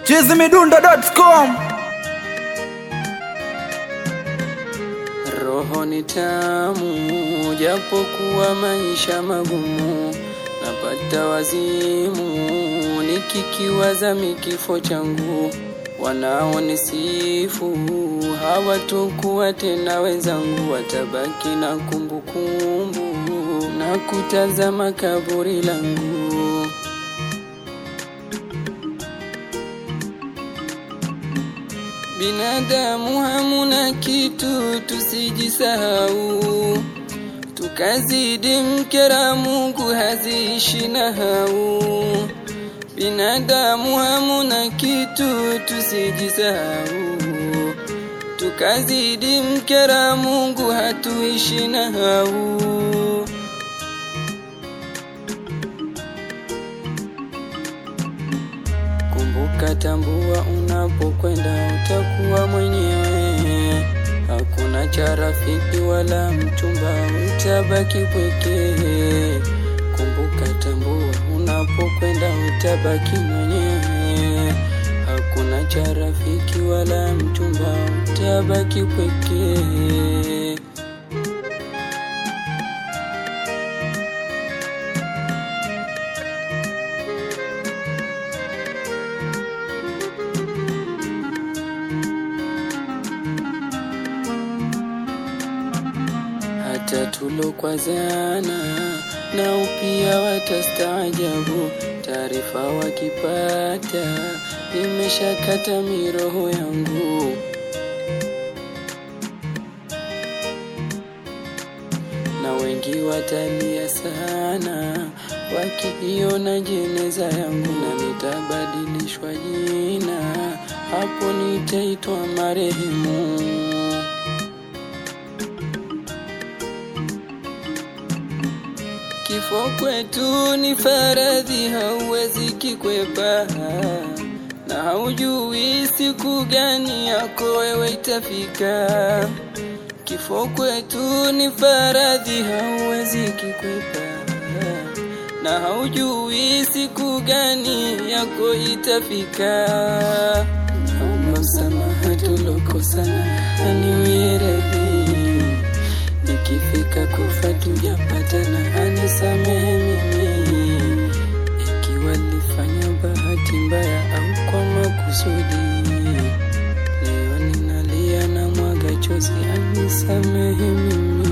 chizimidundo.com Roho ni tamu, japokuwa maisha magumu, napata wazimu nikikiwaza mikifo changu. Wanaonisifu hawatokuwa tena wenzangu, watabaki na kumbukumbu na kutazama kaburi langu. Binadamu hamuna kitu, tusijisahau, tukazidi mkera Mungu haziishi na hau. Binadamu hamuna kitu, tusijisahau, tukazidi mkera Mungu hatuishi na hau. Kumbuka, tambua, unapokwenda utakuwa mwenyewe. Hakuna cha rafiki wala mchumba, utabaki pweke. Kumbuka, tambua, unapokwenda utabaki mwenyewe. Hakuna cha rafiki wala mchumba, utabaki pweke. hata tulokwazana nao pia watastaajabu. Taarifa wakipata imeshakata miroho yangu. na wengi watalia sana wakiiona jeneza yangu, na nitabadilishwa jina, hapo nitaitwa marehemu. Kifo kwetu ni faradhi, hauwezi kikwepa, na haujui siku gani yako wewe itafika. Kifo kwetu ni faradhi, hauwezi kikwepa, na haujui siku gani yako itafika. Naomba msamaha tulokosana, aniwie radhi Nikifika kufa tujapatana, anisamehe mimi ikiwa nilifanya bahati mbaya au kwa makusudi. Leo ninalia na mwaga chozi, anisamehe mimi.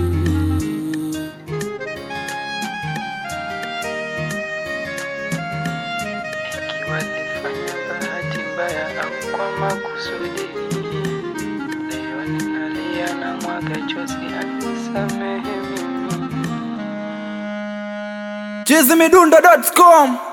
Ikiwa nilifanya bahati mbaya au kwa makusudi. Leo ninalia na mwaga chozi, anisamehe mimi. chizimidundo.com